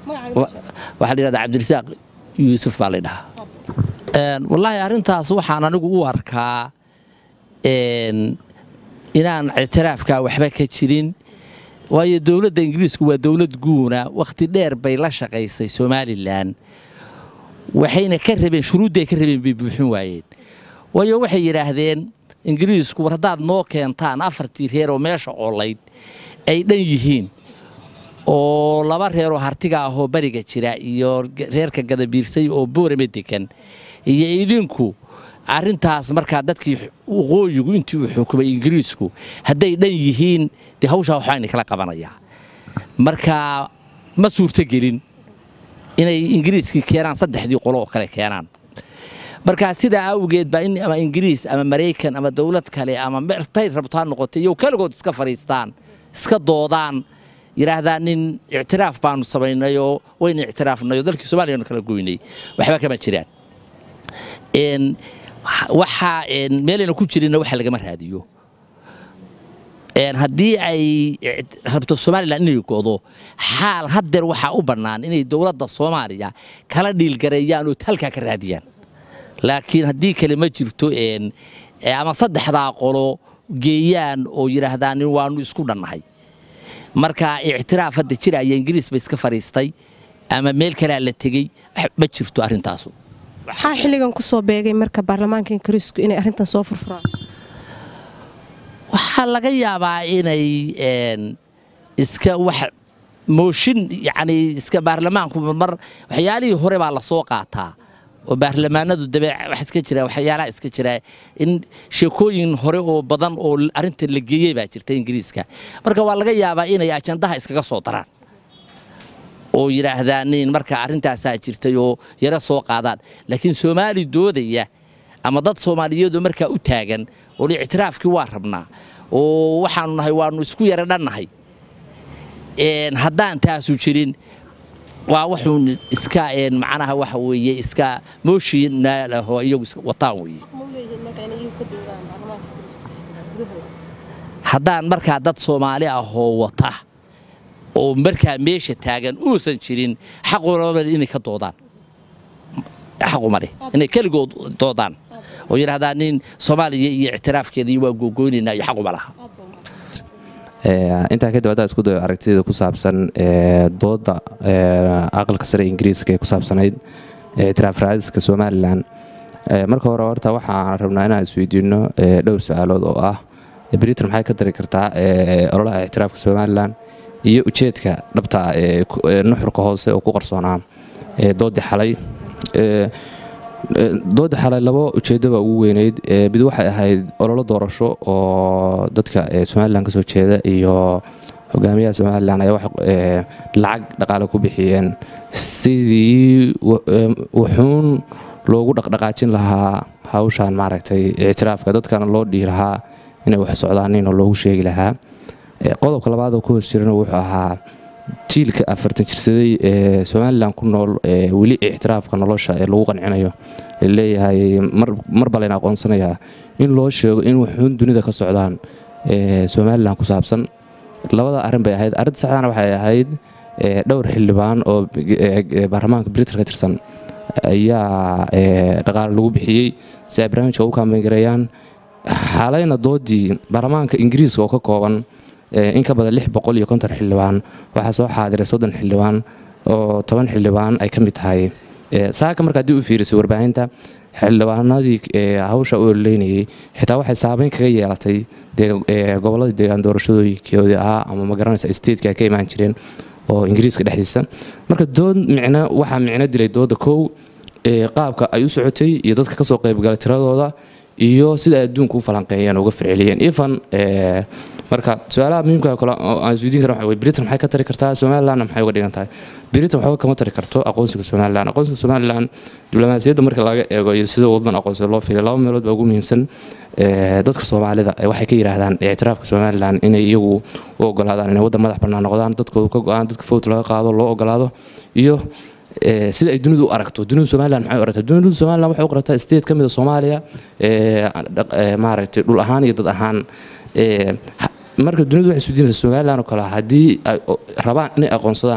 waxaa la yidhahdaa cabdirasaaq yuusuf baa la dhahaa wallaahi arrintaas waxaan anigu u arkaa inaan ictiraafkaa waxba ka jirin waayo dowladda ingiriisku waa dowlad guuna wakhti dheer bay la shaqaysay somalilan waxayna ka rabeen shuruudday ka rabeen bay buuxin waayeen waayo waxay yidhaahdeen ingiriisku war haddaad noo keentaan afartii reer oo meesha oolayd ay dhan yihiin oo laba reeroo hartiga ahoo bariga jira iyo reerka gadabiirsay oo boorame degan iyo idinku arrintaas markaa dadkii waqooyigu intii uu xukumay ingiriisku hadday dhan yihiin dee hawshaa waxbaa kala qabanayaa marka ma suurtogelin inay ingiriiskii keenaan saddexdii qolo oo kale keenaan marka sidaa awgeed baa in ama ingiriis ama maraykan ama dowlad kale ama mertay rabto ha noqotay iyo keligood iska fadhiistaan iska doodaan yidhaahdaan nin ictiraaf baanu samaynayoo wayna ictiraafnayoo dalkii soomaaliyanu kala goynay waxba kama jiraan waxaa meelayna ku jirinna waxa lagama raadiyo haddii ay rabto somalilan inay godo xaal haddeer waxaa u bannaan inay dowladda soomaaliya kala dhiilgareeyaan oo halkaa ka raadiyaan laakiin haddii kale ma jirto ama saddexdaa qolo geeyaan oo yidhaahdaan waanu isku dhannahay marka ictiraaf hadda jiraya ingiriis ba iska fadhiistay ama meel kalea la tegey ma jirto arrintaasu maxaa xilligan ku soo beegay marka baarlamaanka ingiriisku inay arrintan soo furfuraan waxaa laga yaabaa inay iska wax mooshin yacni iska baarlamaanku mar waxyaalihii hore baa lasoo qaataa oo baarlamaanadu dabe wax iska jira waxyaalaha iska jira in sheekooyin hore oo badan oo arrinta la geeyey baa jirta ingiriiska marka waa laga yaabaa inay ajandaha iskaga soo daraan oo yidhaahdaan in marka arrintaasaa jirtay oo yaro soo qaadaan laakiin soomaali doodaya ama dad soomaaliyeedoo markaa u taagan oo ictiraafkii waa rabnaa oo waxaanu nahay waanu isku yara dhannahay haddaan taasu jirin waa wuxuun iska macnaha waxa weeye iska mooshinaalahoo iyagu wataan weeye haddaan markaa dad soomaali ahoo wata oo markaa meesha taagan uusan jirin xaqulama inay ka doodaan xaquma leh inay keligood doodaan oo yidhahdaan nin soomaaliya iyo ictiraafkeeda iyo waa googoynaynaa iyo xaquma laha intaa kadib haddaa isku dayo aragtida ku saabsan dooda aqalka sare ingiriiska ee ku saabsanayd ictiraaf raadiska somalilan marka hore horta waxaan rabnaa inaan isweydiino dhowr su-aalood oo ah britain maxay ka dari kartaa ololaha ictiraafka somalilan iyo ujeedka dhabta ee nuxurka hoose oo ku qarsoonaa doodii xalay dooda xalay labo ujeedoba ugu weyneyd mid waxay ahayd ololo doorasho oo dadka somalilan kasoo jeeda iyo hogaamiyaha somalilan ayaa lacag dhaqaale ku bixiyeen sidii wuxuun loogu dhaqdhaqaajin lahaa hawshan maaragtay ictiraafka dadkana loo dhihi lahaa inay wax socdaanin oo loogu sheegi lahaa qodobka labaad oo ku hoos jirana wuxuu ahaa jiilka afartan jirsaday ee somalilan ku nool weli ictiraafka nolosha ee lagu qancinayo leeyahay marba layna aqoonsanayaa in loo sheego in wuxuun dunida ka socdaan somalilan ku saabsan labada arrin bay ahayd arrinta saxdana waxay ahayd dhowr xildhibaan oo baarlamaanka britain ka tirsan ayaa dhaqaale lagu bixiyey si ay barnaamijka u kaambeyngareeyaan xalayna doodii baarlamaanka ingiriiska oo ka kooban in ka badan lix boqol iyo konton xildhibaan waxaa soo xaadiray soddon xildhibaan oo toban xildhibaan ay ka mid tahay saaka marka haddii u fiirisay warbaahinta xildhibaanadii hawsha u ololeynayay xitaa waxay saabeyn kaga yeelatay gobolladii deegaan doorashadooyinkoodii ahaa ama magaranaysa statetka ay ka imaan jireen oo ingiriiska dhexdiisa marka dood micno waxaa micno dilay dooda kow qaabka ay u socotay iyo dadka kasoo qaybgalay tiradooda iyo sida ay adduunka u falanqeeyeen uga firceliyeen ifan marka su-aalaha muhiimka kale aan isweydiin kara waxa wey britain maxay ka tari kartaa somalilandna maxay uga dhigan tahay britain waxba kama tari karto aqoonsiga somaliland aqoonsiga somaliland diblomaasiyadda marka laga eego iyo sida wadadan aqoonsiga loo fiilay laba meelood baa ugu muhiimsan dadka soomaalida waxay ka yidhaahdaan ictiraafka somaliland inay iyagu u ogolaadaan inay waddan madax bannaan noqdaan dadkoodu ka go-aan dadka fowt laga qaado loo ogolaado iyo sida ay dunidu u aragto dunidu somaliland maxay u aragtaa dunidu somaliland waxay u qaragtaa state ka mid a soomaaliya maaragtay dhul ahaan iyo dad ahaan marka dunidu waxay isweydiinaysaa somaliland oo kale haddii ay rabaan inay aqoonsadaan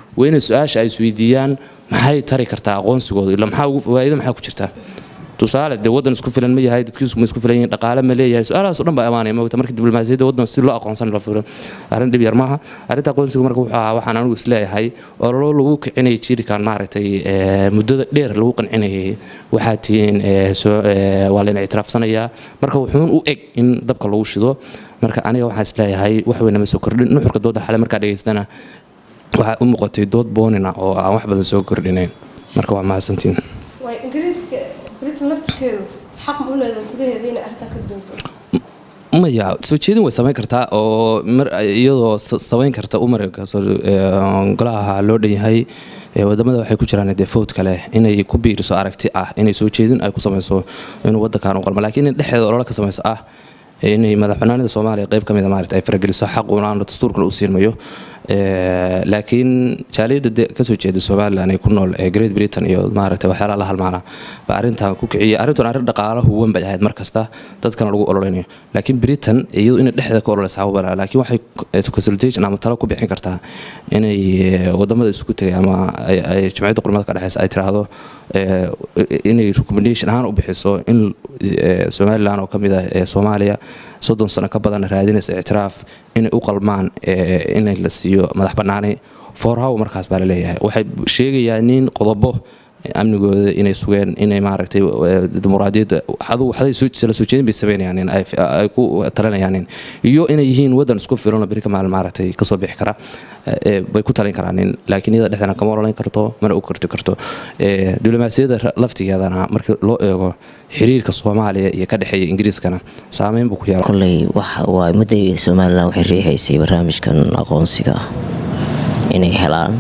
waa inay su-aasha ay isweydiiyaan maxay tari kartaa aqoonsigooda ila maxaa ugu fawaa'ido maxaa ku jirta tusaale dee waddan isku filan ma yahay dadkiisu ma isku filan yihiin dhaqaale ma leeyahay su-aalahaas oo dhan baa amaanaya moogta marka diblomaasiyadda waddan si loo aqoonsan la furo arrin dhib yar maaha arrinta aqoonsiga marka wuxuu ahaa waxaan anigu isleeyahay ololo lagu kicinayay jiirikan maaragtay muddada dheer lagu qancinayay waxaa tihiin waa layna ictiraafsanayaa marka wuxuun u eg in dabka lagu shido marka aniga waxaan isleeyahay wax weyn nama soo kordhin nuxurka dooda xale markaa dhegaystana waxaa u muuqatay dood boonina oo aan wax badan soo kordhinayn marka waa mahadsantiin ingiriiska britain laftirkeedu xaq ma u leedahay gudaheeda inay arrintaa ka doonto maya soo jeedin way samayn kartaa oo iyadoo samayn karta umarka golaha loo dhan yahay wadamada waxay ku jiraan dee fowd kale inay ku biiriso aragti ah inay soo jeedin ay ku samayso inuu wadankan u qalmo lakiin in dhexdeeda olole ka samayso ah inay madaxbanaanida soomaaliya qayb ka mida maarata ay farageliso xaquna dastuurkale u siirmayo laakiin jaaliyadda kasoo jeeda somalilan ee ku nool ee great britain iyo maaragta waxyaalaha la halmaana baa arrintan ku kiciyay arrintan arrin dhaqaala huwan bay ahayd mar kasta dadkana lagu ololeynayo laakiin britain iyadu inay dhexda ka ololeysa hawbala laakiin waxay consultation ama talo ku bixin kartaa inay wadamada isku tegay ama ay jimciyadda qurmada ka dhexeysa ay tiraahdo inay recommendation ahaan u bixiso in somalilan oo ka mid ah ee soomaaliya soddon sano ka badan raadinaysa ictiraaf inay u qalmaan in la siiyo madax bannaani foorhaw markaas baa laleeyahay waxay sheegayaan nin qodobo amnigooda inay sugeen inay maaragtay dimuqraadiyadda waxday la soo jeedin bay sameynayaan ay ku talinayaan iyo inay yihiin waddan isku filan oo beri ka maalin maaragtay kasoo bixi kara bay ku talin karaan laakiin iyada dhexdana kama ololayn karto mana u korti karto diblomaasiyadda laftigeedana marka loo eego xiriirka soomaaliya iyo ka dhexeeya ingiriiskana saameyn buu ku yeela kolley waxa waa mudday somalilan waxay riixaysay barnaamijkan aqoonsiga inay helaan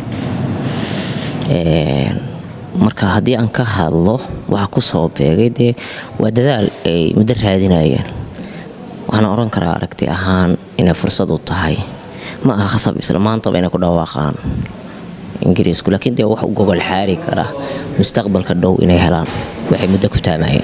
marka haddii aan ka hadlo waxa ku soo beegay dee waa dadaal ay muddo raadinayeen waxaana odhan karaa aragti ahaan inay fursad u tahay ma aha khasab isla maantaba inay ku dhawaaqaan ingiriisku laakiin dee wax u gogol xaari kara mustaqbalka dhow inay helaan waxay muddo ku taamayeen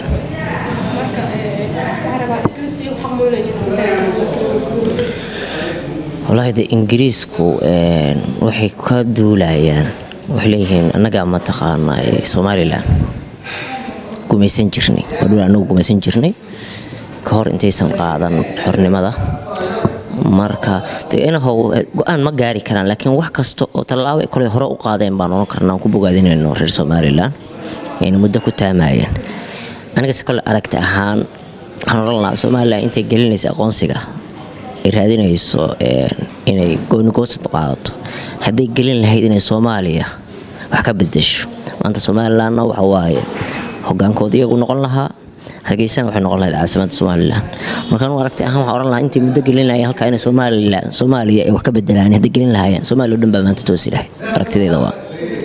wallaahi de ingiriisku waxay ka duulayaan waxay leeyihiin annagaa mataqaana somalilan gumaysan jirnay waa dhul anagu gumaysan jirnay ka hor intaysan qaadan xornimada marka inahow go-aan ma gaari karaan laakiin wax kasta oo tallaabo ay koley hore u qaadeen baan oran karnaa aan ku bogaadinayno reer somalilan ayna muddo ku taamayeen anigase kole aragti ahaan waxaan oran lahaa somalilan intay gelinaysa aqoonsiga ay raadinayso inay goonigoosad qaadato hadday gelin lahayd inay soomaaliya wax ka bedesho maanta somalilanna waxa waaye hogaankooda iyagu noqon lahaa hargeysana waxay noqon lahayd caasimada somalilan markaan u aragti ahaan waxaan oran lahaa intay muddo gelin lahayen halkaa inay somalilan soomaaliya ay wax ka bedelaan hadday gelin lahaayeen soomaaliya o dhan baa maanta toosi lahayd aragtideeda waa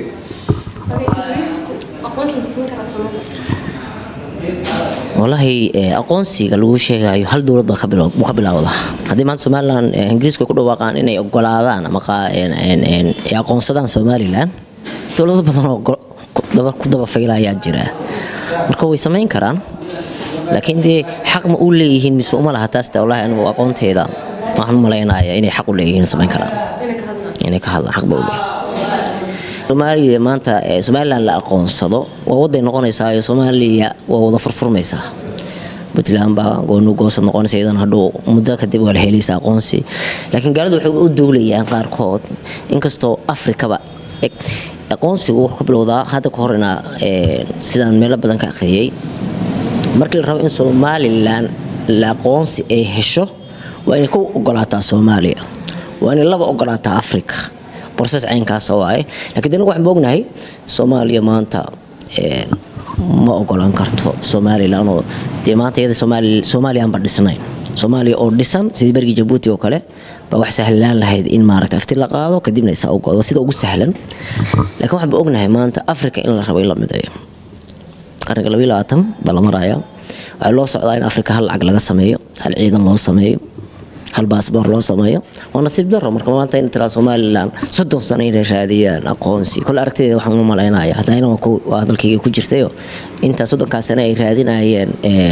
wallaahi aqoonsiga lagu sheegayo hal dowlad baa buu ka bilowda haddii maanta somalilan ingiriisku ay ku dhawaaqaan inay ogolaadaan ama aqoonsadaan somalilan dowlado badan oo ku dabafayla ayaa jira marka way samayn karaan laakiin dee xaq ma u leeyihiin mise uma laha taas wallaahi anigu aqoonteeda waxaan u malaynaya inay xaq u leeyihiin samayn karaan inay ka hadlaan xaq ba u leeyihin soomaaliya maanta somalilan la aqoonsado waa waday noqonaysaa soomaaliya waa wada furfurmaysaa puntland baa gooni goosad noqonaysa iyadan hadhow muddo kadib waa la helaysa aqoonsi laakiin gaaladu waxay u duulayaan qaarkood inkastoo afrikaba aqoonsigu wuxuu ka bilowdaa hadda ka horena sidaan meelo badan ka akhriyey markii la rabo in somalilan la aqoonsi ay hesho waa inay ku ogolaataa soomaaliya waa inay laba ogolaataa afrika borses caynkaasa waaye lakiin danagu waxaan moognahay soomaaliya maanta ma ogolaan karto somalilan oo dee maanta iyada soomaaliyaanba dhisnayn soomaaliya oo dhisan sidii bergii jabuuti oo kale baa wax sahlaan lahayd in maaragta afti la qaado kadibna isaa ugodo sida ugu sahlan laakiin waxaan ba ognahay maanta africa in la rabo in la mideeyo qarniga labayo labaatan baa la maraya waxaa loo socdaa in africa hal lacag laga sameeyo hal ciidan loo sameeyo hal baasboor loo sameeyo waa nasiib daro marka maanta in tiraa somalilan soddon sano inay raadiyaan aqoonsi kole aragtideeda waxaan u malaynaya hataa ina waa hadalkayga ku jirtayo intaa soddonkaa sano ay raadinayeen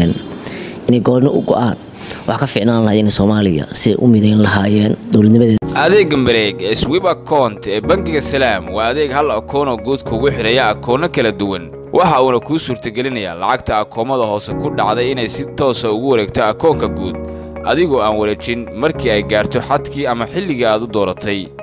inay gooni u go-aan wax ka fiicnaan lahayd inay soomaaliya si u midayn lahaayeen dowladnimadeeda adeegga mareeg ee swib account ee bangiga salaam waa adeeg hal akoonoo guud kugu xidhaya akoonno kala duwan waxa uuna kuu suurtagelinayaa lacagta akoomada hoose ku dhacday inay si toosa ugu wareegto akoonka guud adigoo aan wareejin markii ay gaarto xadkii ama xilligii aad u dooratay